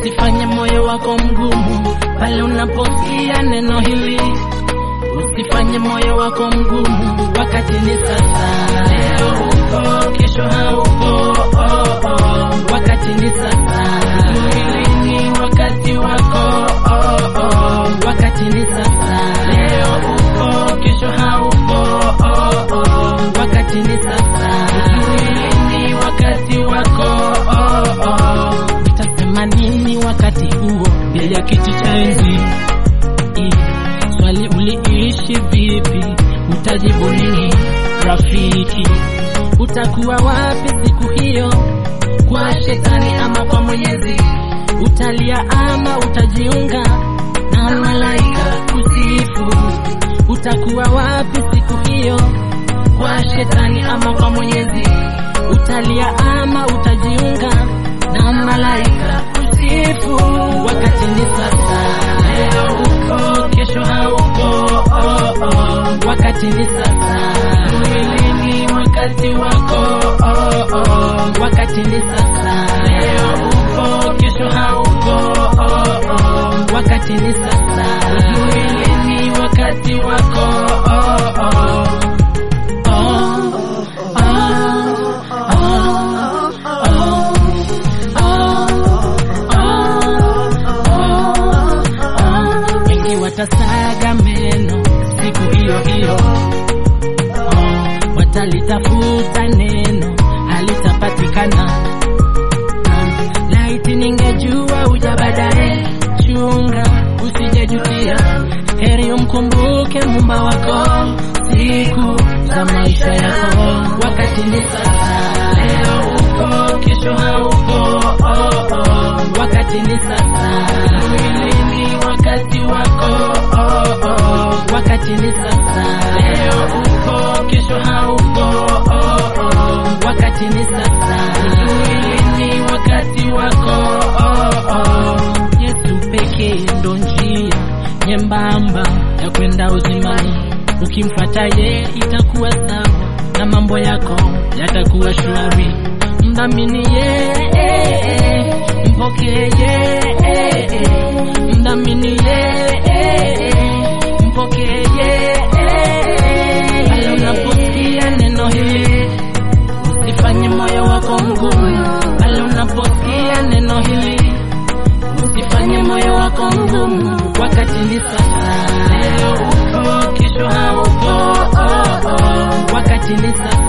Usifanye moyo wako mgumu pale unaposikia neno hili. Usifanye moyo wako mgumu wakati ni sasa. Leo uko, kesho hauko. Oh, oh. Wakati ni sasa. Hili ni wakati wako. Oh, oh. Wakati ni sasa. Leo uko, kesho hauko. Oh, oh. Wakati ni sasa. Hili ni wakati wako. Oh, oh. Utasema nini wakati huo mbele ya kiti cha enzi? Swali uliishi vipi? Utajibu nini rafiki? Utakuwa wapi siku hiyo? Kwa shetani ama kwa Mwenyezi? Utalia ama utajiunga na malaika kusifu? Utakuwa wapi siku hiyo? Kwa shetani ama kwa Mwenyezi? Utalia ama utajiunga na malaika kusifu? Wakati ni sasa, leo uko, kesho hauko. Oh, oh. Wakati ni sasa, mwili ni wakati wako. Oh, oh. Wakati ni sasa, leo uko, kesho hauko. Oh, oh. Wakati ni sasa, mwili ni wakati wako. Oh, oh. Oh, wengi watasaga meno siku hiyo hiyo, oh, watalitafuta neno halitapatikana. Ah, Laiti ningejua uja baadaye, chunga usijejutia. Heri umkumbuke mumba wako siku za maisha yako. Wakati ni sasa, leo uko, kesho hauko. Oh, oh. Wakati ni sasa, mwili ni wakati wako. Oh, oh. Wakati ni sasa, leo uko, kesho hauko. Oh, oh. Wakati ni sasa, mwili ni wakati wako. Oh, oh. Yesu pekee ndo njia nyembamba ya kwenda uzimani. Ukimfuata ye itakuwa sawa na mambo yako yatakuwa shwari. Mdhamini ye, mpokee ye, mdhamini ye, mpokee ye. Pale unaposikia neno hili, usifanye moyo wako mgumu. Pale unaposikia neno hili usifanye moyo wako mgumu. Wakati ni sasa, leo uko, kesho hauko. Oh, oh. Wakati ni sasa.